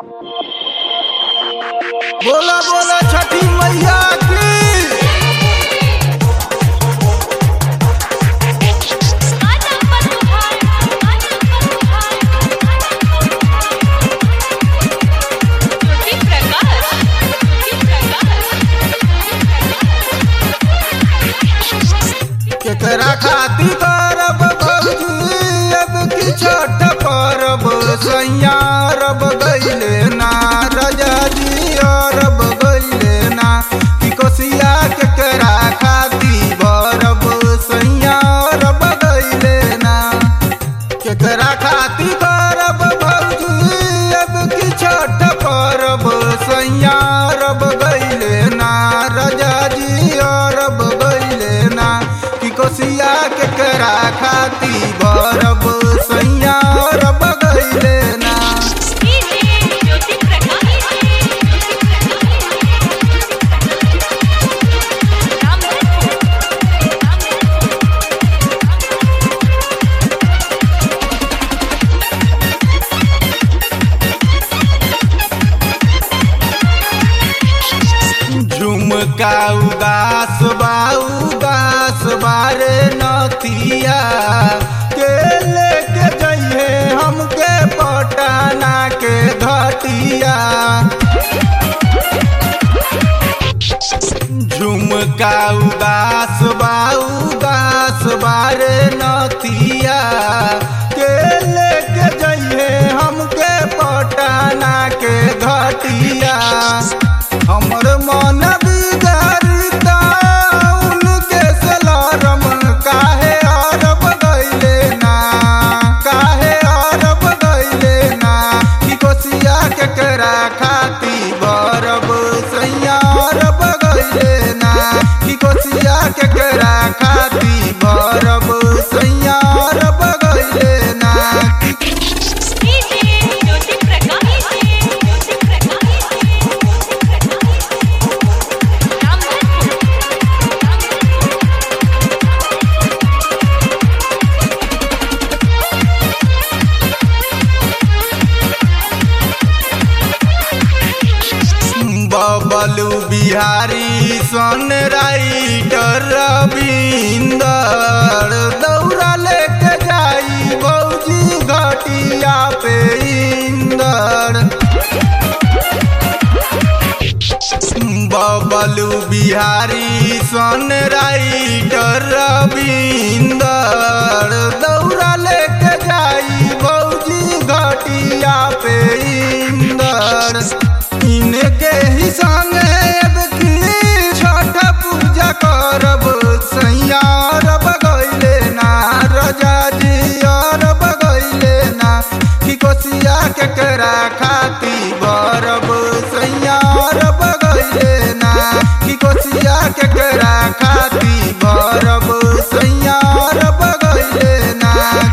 बोला बोला छठी मैया की केकरा खाती करब भौजी अब की छठ परब सैया रब गईले ना राजा जी अरब गईले ना की कोसिया केकरा खाती बरब सैया रब गईले ना केकरा खाती करब भौजी अब की छठ परब सैया रब गईले ना राजा जी अरब गईले ना की कोसिया केकरा खाती बरब सैया रब गईले ना झुमका उदास बा उदास बारे नथिया के लेके जइहे हमके पटाना के घटिया झुमका उदास बा उदास बारे नथिया के लेके जइहे हमके पटाना के घटिया हमर मन बिगाड़ता उनके सलारम काहे अरब गईले ना काहे अरब गईले ना की कोसिया केकरा खाती बरब सैया अरब गईले ना की कोसिया केकरा खाती बरब सैया अरब गईले ना की बबलू बिहारी सन राइटर रविंदर दौड़ा लेके जाई बौजी घटिया पे इंदर बबलू बिहारी सन राइटर रविंदर दौड़ा लेके जाई बौजी घटिया पे इंदर इनके ही संगे अब की छठ पूजा करब सैया रब गईले ना राजा जी अरब गईले ना की कोसिया केकरा खाती बरब सैया रब गईले ना की कोसिया केकरा खाती बरब सैया रब गईले ना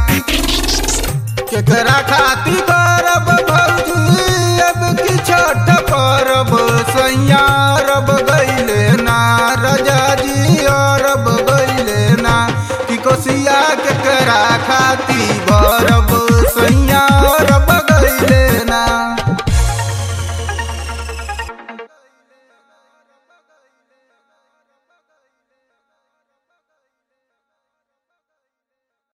केकरा खाती करब भौजी अब की छठ परब सैया रब गईले ना राजा जी अरब गईले ना की कोसिया केकरा खाती